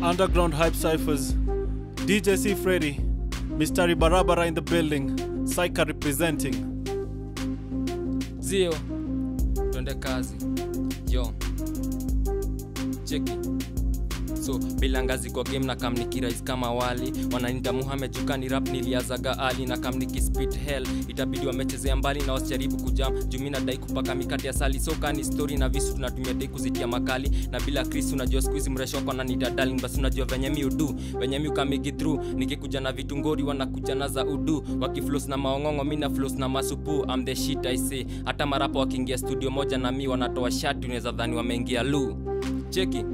Underground Hype Cyphers, DJ C Freddy, Mr. Barabara in the building, Psycha representing. zio twende kazi yo cheki so bila ngazi kwa game na kamnikirais kama wali wananita muhamed jukani rap niliazaga ali na kamniki spit hell itabidi wamechezea mbali na wasijaribu kujam jumi nadai kupaka mikate ya sali so kani story na visu tunatumia dai kuzitia makali na bila chris unajua skuizi mresho wako nanita darling basi unajua venye mi udu venye mi ukamigi through nikikuja na vitungori wanakuja na za udu wakiflos na maongongo mi na flos na masupu am the shit i say hata marapo wakiingia studio moja na mi wanatoa shati unaweza dhani wameingia lu cheki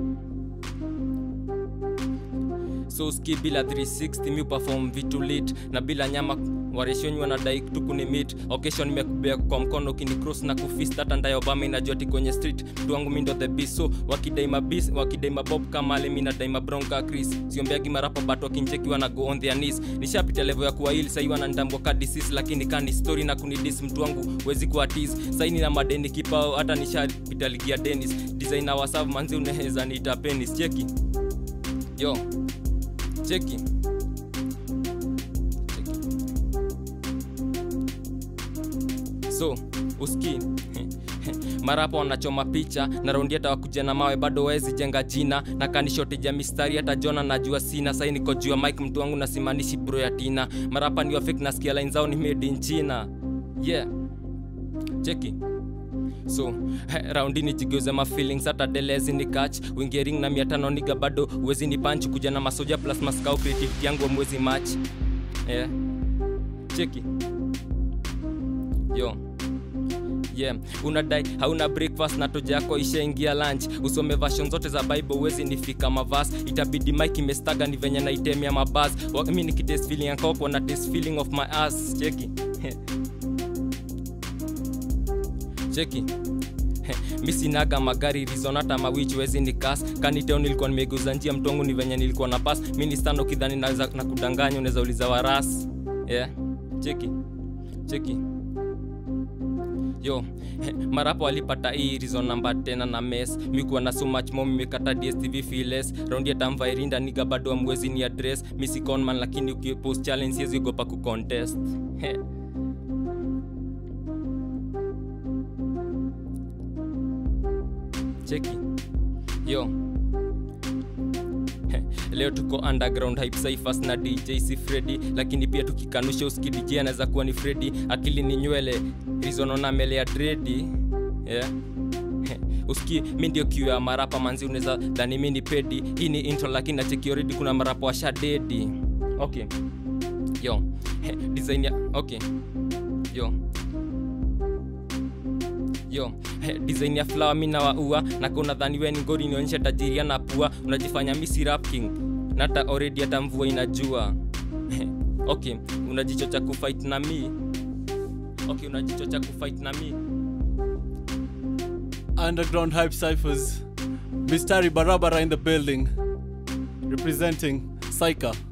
so ski bila 360 mi perform vitu lit na bila nyama wareshonyi wanadai tukuni mit occasion nimekubea kwa mkono kini cross na kufist hata ndaye obama inajua ti kwenye street mtu wangu mindo the beast so wakidai mabis wakidai mabob kama ale mi nadai mabronka chris siombeagi marapa but wakincheki wana go on their knees nishapita level ya kuwa hili sahii wananitambua ka disease lakini kani story na kunidis mtu wangu wezi kuwa tease saini na madeni kipao hata nishapita ligi ya denis designer wasav manzi unaweza niita penis cheki yo cheki Cheki. so uski mara hapo wanachoma picha na raundi hata wakuja na mawe bado wezi jenga jina na kanishotija mistari hata jona najua sina sai niko juu ya mike mtu wangu nasimanishi bro ya tina mara hapa ni wafik nasikia line zao ni made in china yeah cheki so he, raundi ni jigeuze ma feelings hata delezi ni catch wingering na mia tano niga bado uwezi ni punch kuja na masoja plus maskau creativity yangu mwezi match yeah. cheki yo yeah unadai hauna breakfast na toja yako ishaingia lunch usome version zote za bible uwezi nifika mavas itabidi mike imestaga ni venye naitemea mabas mi nikitest feeling yakoko na test feeling of my ass cheki cheki mi sinaga magari rizonata mawich wezi ni kas kaniteo nilikuwa nimegeuza njia mtongu ni venye nilikuwa na pas mi ni stano kidhani naweza na kudanganya unaweza uliza waras yeah cheki cheki yo marapo alipata hii reason namba tena na mes mikuwa na so much mo mimekata dstv files raundi ya tamvairinda niga bado amwezi ni address misiconman lakini ukipost challenge siwezi ogopa kucontest cheki yo leo tuko underground hype cyphers na dj si fredi lakini pia tukikanusha uski dj anaweza kuwa ni fredi akili ni nywele rizonona mele ya dredi yeah uski mi ndio kiu ya marapa manzi unaweza dhani mi ni pedi hii ni intro lakini nacheki already kuna marapa washadedi okay yo design ya okay yo yo he, design ya flower mi nawaua na kuna dhani we ni ngori nionyesha tajiria na pua unajifanya misi rap king nata already hata mvua inajua He, okay unajichocha kufight na mi okay unajichocha kufight na mi Underground Hype Cyphers, Mr. Barabara in the building, representing Psycha.